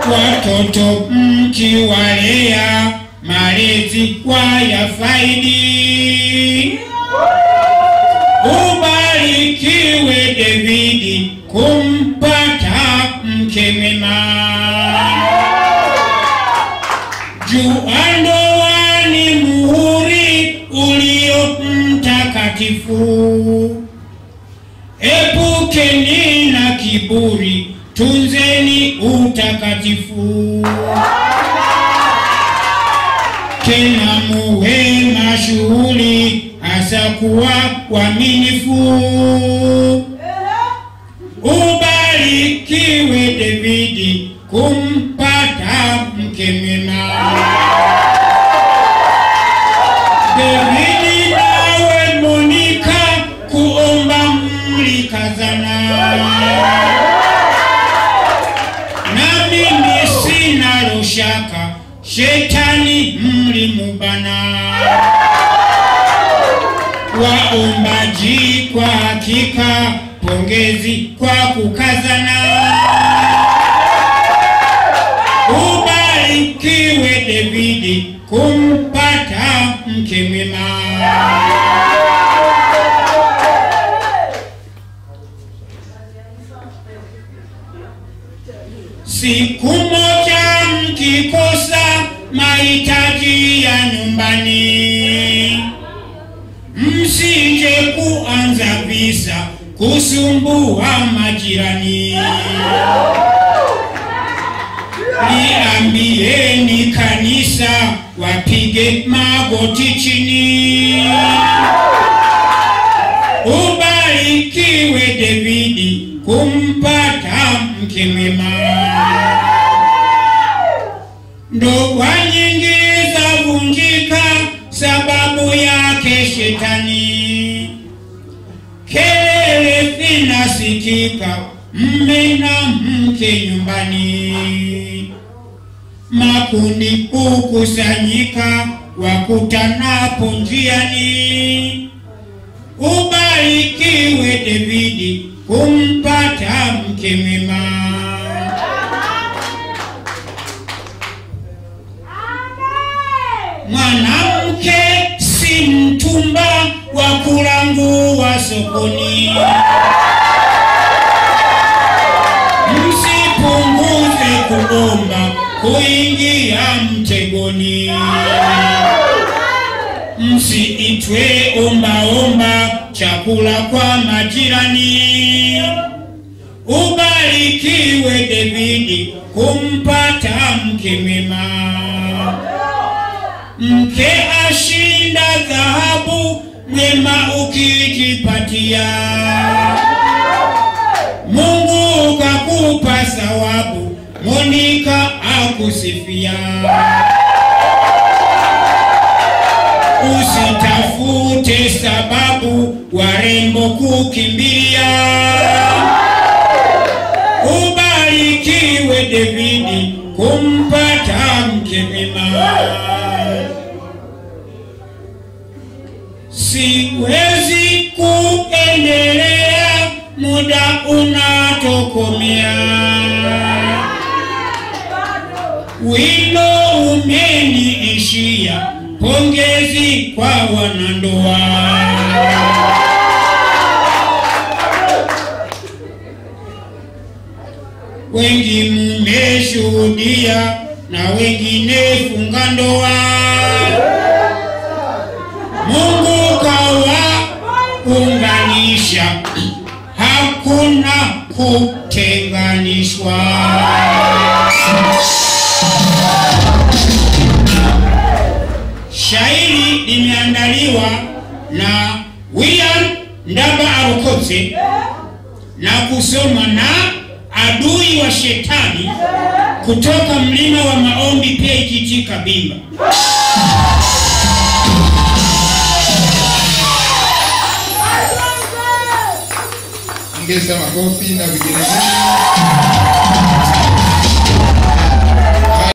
watoto mkiwalea malezi wayafaidi. Ubarikiwe Davidi kumpata mke mwema. Jua ndoa ni muhuri ulio mtakatifu. Epukeni na kiburi, tunzeni utakatifu. Tena muwe mashuhuri, hasa kuwa waaminifu. Ubarikiwe Davidi kumpata mke mwema. Davidi nawe Monika kuomba mlikazana, na mimi sina shaka shetani mlimubana. Waombaji kwa hakika, pongezi kwa kukazana. Ubarikiwe Davidi kumpata mke mwema. Siku moja mkikosa mahitaji ya nyumbani, msije kuanza visa kusumbua majirani. Niambieni kanisa wapige magoti chini. Ubarikiwe Davidi kumpata mke mwema. Ndoa nyingi zavunjika sababu yake shetani. Kelele zinasikika mme na mke nyumbani, makundi hukusanyika wakutanapo njiani. Ubarikiwe Davidi kumpata mke mwema. Mwanamke si mtumba wa kulangua sokoni. Msipunguze kuomba kuingia mtegoni. Msiitwe ombaomba chakula kwa majirani. Ubarikiwe Davidi kumpata mke mwema. Mke ashinda dhahabu, mwema ukijipatia. Mungu kakupa sawabu, Monika akusifia. Usitafute sababu warembo kukimbilia. Ubarikiwe Davidi kumpata mke mwema. Siwezi kuendelea, muda unatokomea. Wino umeniishia, pongezi kwa wanandoa. Wengi mmeshuhudia na wengine funga ndoa. Mungu kawaunganisha, hakuna kutenganishwa. Shairi limeandaliwa na William Ndaba Arokotse na kusoma na adui wa shetani kutoka mlima wa maombi PAGT Kabimba. Ongeza makofi na vigelegele.